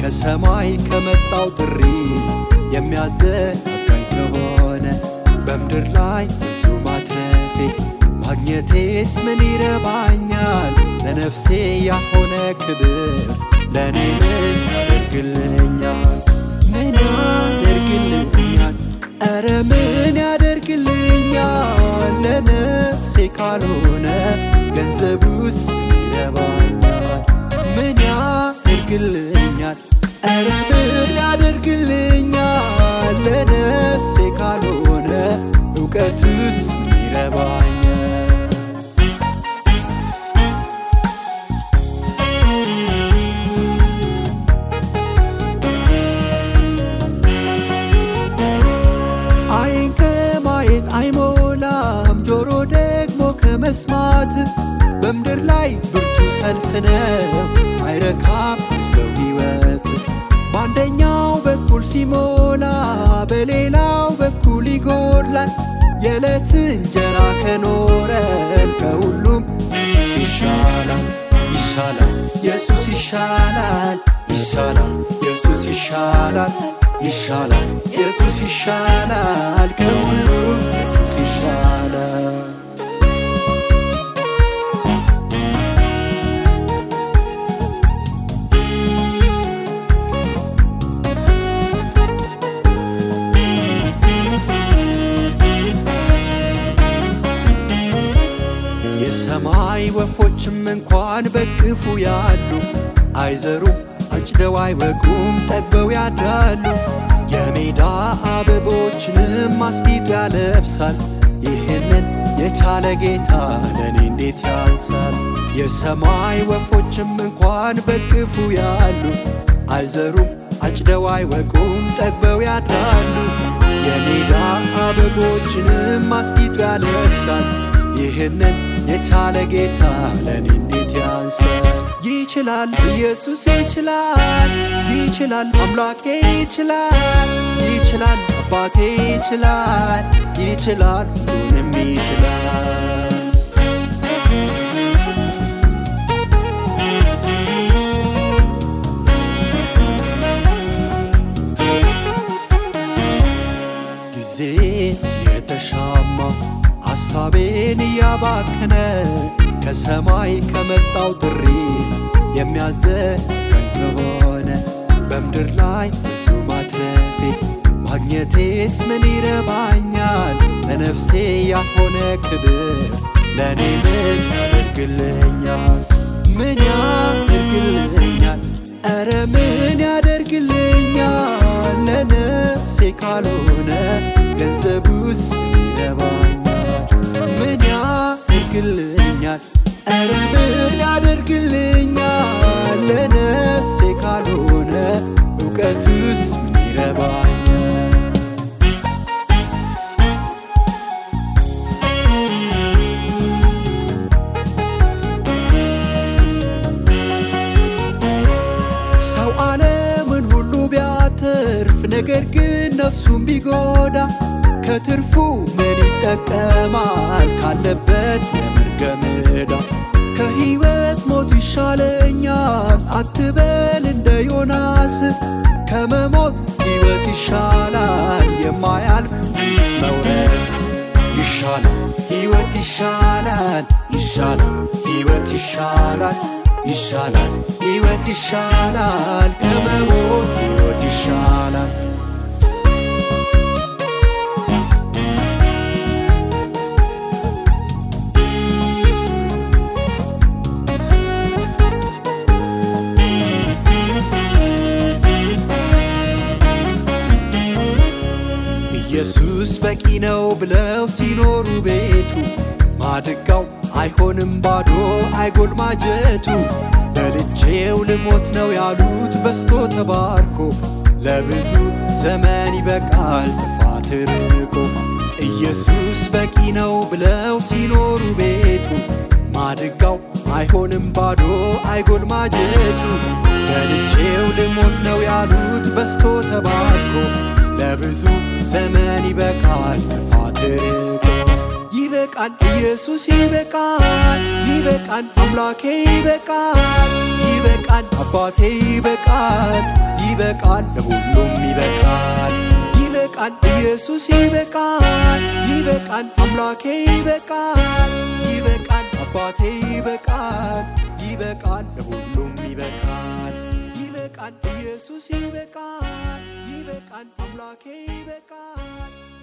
ከሰማይ ከመጣው ጥሪ የሚያዘጋኝ ከሆነ በምድር ላይ ብዙ ማትረፌ ማግኘቴስ ምን ይረባኛል? ለነፍሴ ያሆነ ክብር ለእኔ ምን ያደርግልኛል? ምን ያደርግልኛል? ኧረ ምን ያደርግልኛል? ለነፍሴ ካልሆነ ገንዘቡስ ምን ይረባኛል? ምን ያደርግልኛል? ኧረ ምን ያደርግልኛል? ለነፍሴ ካልሆነ እውቀቱስ ምን ይረባኛል? አይን ከማየት አይሞላም፣ ጆሮ ደግሞ ከመስማት በምድር ላይ ብርቱ ሰልፍ ነው፣ አይረካም ሰው ሕይወት። በአንደኛው በኩል ሲሞላ በሌላው በኩል ይጎድላል። የዕለት እንጀራ ከኖረን ከሁሉም ኢየሱስ ይሻላል ይሻላል ኢየሱስ ይሻላል ይሻላል ኢየሱስ ይሻላል ይሻላል ኢየሱስ ይሻላል ከሁሉም ኢየሱስ ይሻላል የሰማይ ወፎችም እንኳን በክፉ ያሉ አይዘሩም አጭደው አይወቁም ጠግበው ያድራሉ። የሜዳ አበቦችንም አስጊጦ ያለብሳል። ይህንን የቻለ ጌታ ለእኔ እንዴት ያንሳል? የሰማይ ወፎችም እንኳን በክፉ ያሉ አይዘሩም አጭደው አይወቁም ጠግበው ያድራሉ። የሜዳ አበቦችንም አስጊጦ ያለብሳል። ይህንን የቻለ ጌታ ለእኔ እንዴት ያንሳል? ይችላል ኢየሱስ ይችላል፣ ይችላል አምላኬ ይችላል፣ ይችላል አባቴ ይችላል፣ ይችላል ሁሉንም ይችላል። ጊዜ የተሻማ ሐሳቤን እያባከነ ከሰማይ ከመጣው ጥሪ የሚያዘጋኝ ከሆነ በምድር ላይ ብዙ ማትረፌ ማግኘቴስ ምን ይረባኛል? ለነፍሴ ያሆነ ክብር ለእኔ ምን ያደርግልኛል? ምን ያደርግልኛል? ኧረ ምን ያደርግልኛል? ለነፍሴ ካልሆነ ገንዘቡስ ምን ይረባኛል? ምን ያደርግልኛል? ኧረ ምን ያደርግልኛል? ለነፍሴ ካልሆነ እውቀቱስ ምን ይረባኛል? ሰው ዓለምን ሁሉ ቢያተርፍ ነገር ግን ነፍሱን ቢጎዳ ከትርፉ ምን ይጠቀማል? ካለበት የመርገም ዕዳ ከሕይወት ሞት ይሻለኛል አትበል እንደ ዮናስ ከመሞት ሕይወት ይሻላል የማያልፍ መንግሥት መውረስ ይሻላል ሕይወት ይሻላል ይሻላል ሕይወት ይሻላል ይሻላል ሕይወት ይሻላል ከመሞት ሕይወት ይሻላል ኢየሱስ በቂ ነው ብለው ሲኖሩ ቤቱ ማድጋው አይሆንም ባዶ አይጎልማጀቱ በልቼው ልሞት ነው ያሉት በስቶ ተባርኮ ለብዙ ዘመን ይበቃል ጥፋት ርቆ ኢየሱስ በቂ ነው ብለው ሲኖሩ ቤቱ ማድጋው አይሆንም ባዶ አይጎልማጀቱ በልቼው ልሞት ነው ያሉት በስቶ ተባርኮ ለብዙ ዘመን ይበቃል ጥፋት ርቆ ይበቃል ኢየሱስ ይበቃል ይበቃል አምላኬ ይበቃል ይበቃል አባቴ ይበቃል ይበቃል ለሁሉም ይበቃል ይበቃል ኢየሱስ ይበቃል ይበቃል አምላኬ ይበቃል ይበቃል አባቴ ይበቃል ይበቃል ለሁሉም ይበቃል ይበቃል ኢየሱስ ይበቃል ይበቃል አምላኬ ይበቃል